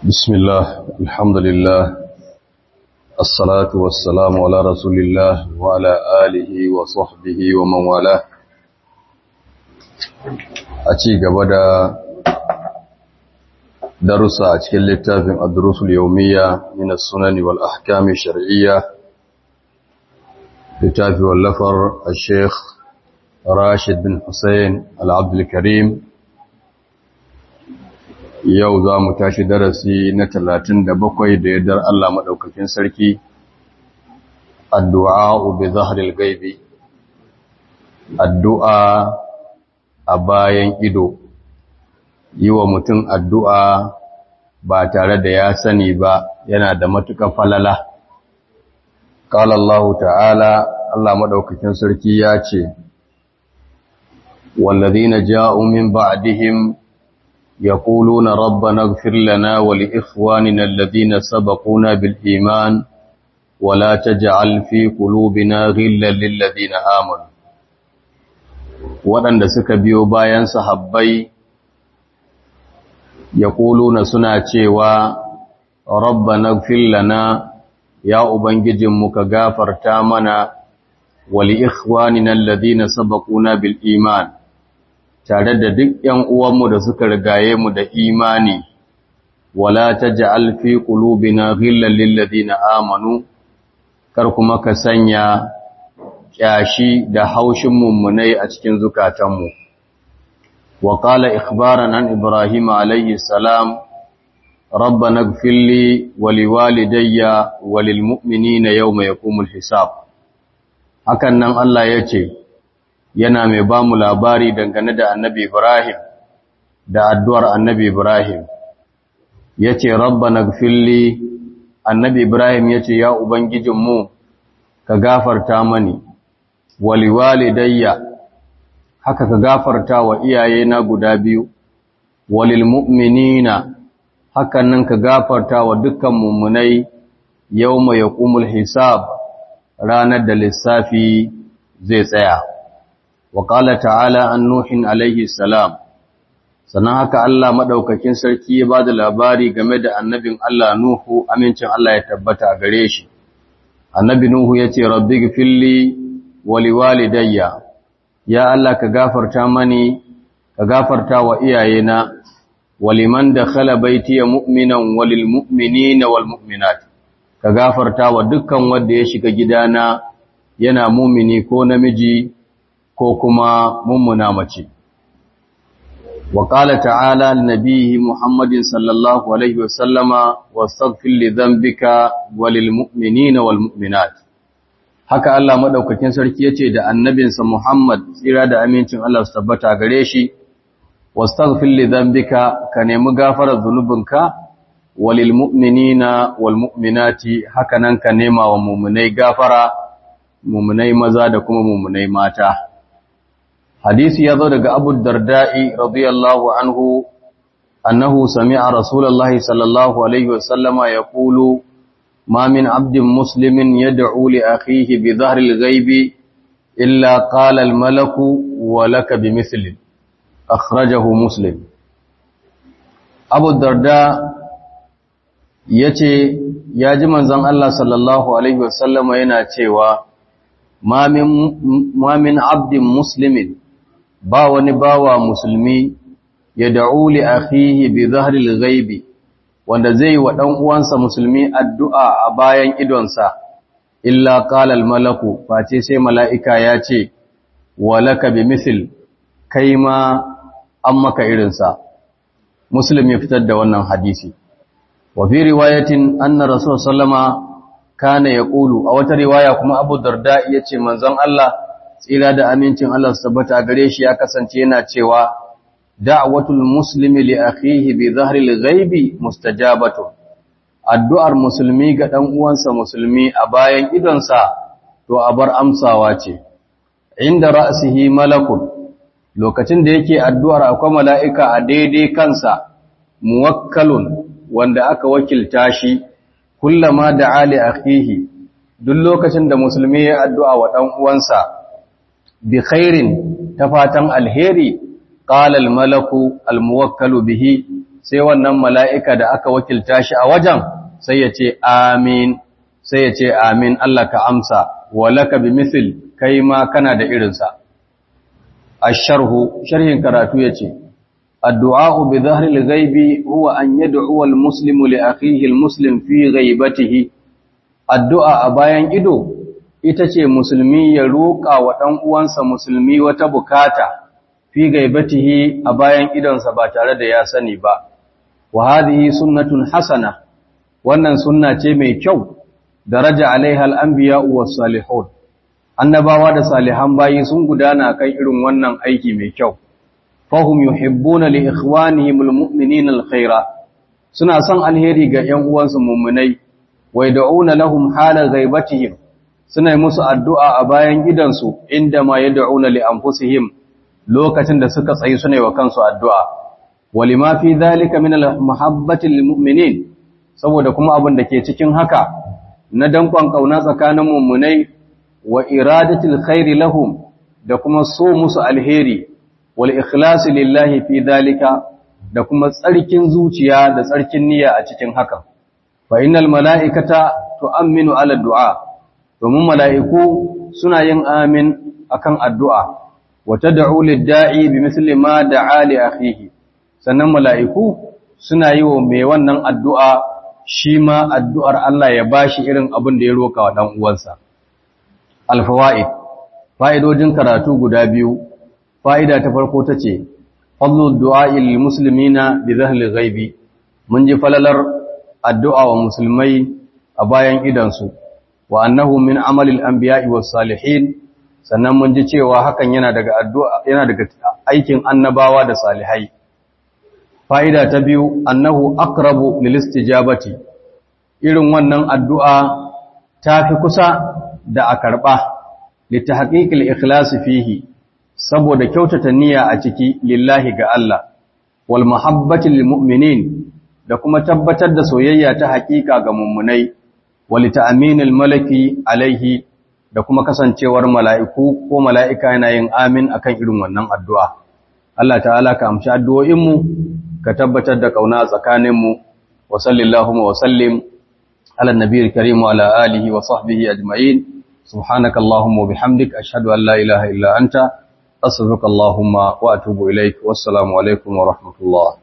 بسم الله الحمد لله الصلاة والسلام على رسول الله وعلى آله وصحبه ومن والاه أتي قبدا درس أتكي اللتافين الدروس اليومية من السنن والأحكام الشرعية لتافي واللفر الشيخ راشد بن حسين العبد الكريم yau za mu tashi darasi na talatin da bakwai da yardar Allah maɗaukakin sarki addu'a bi zaharil gaibi addu'a a bayan ido yi wa mutum addu'a ba tare da ya sani ba yana da matuƙar falala ƙala Allah ta'ala Allah maɗaukakin sarki ya ce wallazina ja'u min ba'dihim يقولون ربنا اغفر لنا ولإخواننا الذين سبقونا بالإيمان ولا تجعل في قلوبنا غلا للذين آمنوا waɗanda suka biyo bayan sahabbai ya na suna cewa rabbana ighfir lana ya ubangijinmu ka gafarta mana wa li ikhwanina alladhina sabaquna bil iman tare da duk ‘yan uwanmu da suka rigaye mu da imani, wala ta ja'al fi ƙulubina ghillan lillazi na amanu, kar kuma ka sanya ƙyashi da haushin mummunai a cikin zukatanmu. Wa ƙala ikhbaran an Ibrahim alayhi salam, Rabba na gfilli waliwalidayya walilmu'minina yau mai kumul hisab. Hakan nan Allah ya ce, yana mai ba mu labari dangane da annabi Ibrahim da addu'ar annabi Ibrahim ya ce rabba na gfilli annabi Ibrahim ya ce ya Ubangijinmu ka gafarta mani waliwalidayya haka ka gafarta wa iyayena guda biyu walil mu'minina hakan nan ka gafarta wa dukkan mummunai yau mai hisab ranar da lissafi zai tsaya. وقال تعالى عن نوح عليه السلام sannan haka Allah madaukakin sarki ya bada labari game da annabin Allah Nuhu amincin Allah ya tabbata a gare shi annabi Nuhu yace rabbi gfilli wa liwalidayya ya Allah ka gafarta mani ka gafarta wa iyayena waliman dakhala baitiya mu'minan walil mu'minina wal mu'minat ka gafarta wa dukkan wanda ya shiga gidana yana mumini ko namiji ko kuma mummuna mace. Wa ƙala ta'ala nabihi Muhammadin sallallahu Alaihi wasallama wa stagfin lidambika walil mu'minina wal mu'minat. Haka Allah maɗaukakin sarki ya ce da annabinsa Muhammad tsira da amincin Allah su tabbata gare shi, wa stagfin lidambika ka nemi gafarar zunubinka walil mu'minina wal mu'minati haka nan ka nema wa mummunai gafara, mummunai maza da kuma mummunai mata. hadisi ya zo daga abu darda'i radiyallahu anhu annahu sami'a rasulullahi sallallahu alaihi wasallama ya kulu ma min abdin muslimin yad'u li akhihi bi dhahri al-ghaibi illa qala al-malaku wa laka bi mithlin akhrajahu muslim abu darda yace ya ji manzon Allah sallallahu alaihi wasallama yana cewa ma min abdin muslimin ba wani bawa musulmi ya da'u li akhihi bi zahril ghaibi wanda zai wa dan uwansa musulmi addu'a a bayan idonsa illa qala al malaku face sai mala'ika ya ce walaka bi misl kai ma an maka irinsa muslim ya fitar da wannan hadisi wa fi riwayatin anna rasul sallama kana yaqulu a wata riwaya kuma abu darda yace manzon Allah tsira da amincin Allah su tabbata gare shi ya kasance yana cewa da'watul muslimi li akhihi bi dhahril ghaibi mustajabatu addu'ar musulmi ga dan uwansa musulmi a bayan idonsa to a bar amsawa ce inda ra'sihi malakun lokacin da yake addu'ar akwai mala'ika a daidai kansa muwakkalun wanda aka wakilta shi kullama da'a li akhihi duk lokacin da musulmi ya addu'a wa dan uwansa bi khairin ta fatan alheri qala al malaku al muwakkalu bihi sai wannan mala'ika da aka wakilta shi a wajen sai ya ce amin sai ya ce amin Allah ka amsa walaka bi misil kai ma kana da irinsa asharhu sharhin karatu yace addu'a bi dhahril ghaibi huwa an yad'u al muslimu li akhihi al muslim fi ghaibatihi addu'a a bayan ido ita ce musulmi ya roƙa wa ɗan uwansa musulmi wata bukata fi gaibatihi a bayan idonsa ba tare da ya sani ba wa hadhihi sunnatun hasana wannan sunna ce mai kyau daraja alaiha al-anbiya was salihun annabawa da salihan bayi sun gudana kan irin wannan aiki mai kyau fahum yuhibbuna li ikhwanihim al-mu'minina al-khaira suna son alheri ga ƴan uwansu mu'minai wa yad'una lahum hala ghaibatihim suna yi musu addu'a a bayan gidansu inda ma yad'una li anfusihim lokacin da suka tsayi suna yi wa kansu addu'a walima fi dhalika min al-mahabbati lil mu'minin saboda kuma abin da ke cikin haka na dankon kauna tsakanin mummunai wa iradatil khairi lahum da kuma so musu alheri wal ikhlasi lillahi fi dhalika da kuma tsarkin zuciya da tsarkin niyya a cikin hakan fa innal mala'ikata tu'minu ala du'a domin mala'iku suna yin amin akan addu'a wa tad'u lid-da'i bimithli ma da'a li akhihi sannan mala'iku suna yi wa mai wannan addu'a shi ma addu'ar Allah ya bashi irin abin da ya roka wa dan uwansa alfawa'id fa'idojin karatu guda biyu fa'ida ta farko ta ce fadlul du'a'i lil muslimina bi dhahli ghaibi mun ji falalar addu'a wa musulmai a bayan idansu wa annahu min amalil anbiya'i was salihin sannan mun ji cewa hakan yana daga addu'a yana daga aikin annabawa da salihai fa'ida ta biyu annahu aqrabu lil istijabati irin wannan addu'a ta fi kusa da a karɓa litahqiqil ikhlas fihi saboda kyautata niyya a ciki lillahi ga Allah wal mahabbati lil mu'minin da kuma tabbatar da soyayya ta haƙiƙa ga mummunai wal ta'minil malaki alaihi da kuma kasancewar mala'iku ko mala'ika yana yin amin akan irin wannan addu'a Allah ta'ala ka amshi addu'o'in mu ka tabbatar da kauna tsakanin mu wa sallallahu wa sallim ala nabiyil karim wa ala alihi wa sahbihi ajma'in سبحانك اللهم وبحمدك أشهد أن لا إله إلا أنت أستغفرك اللهم وأتوب إليك والسلام عليكم ورحمة الله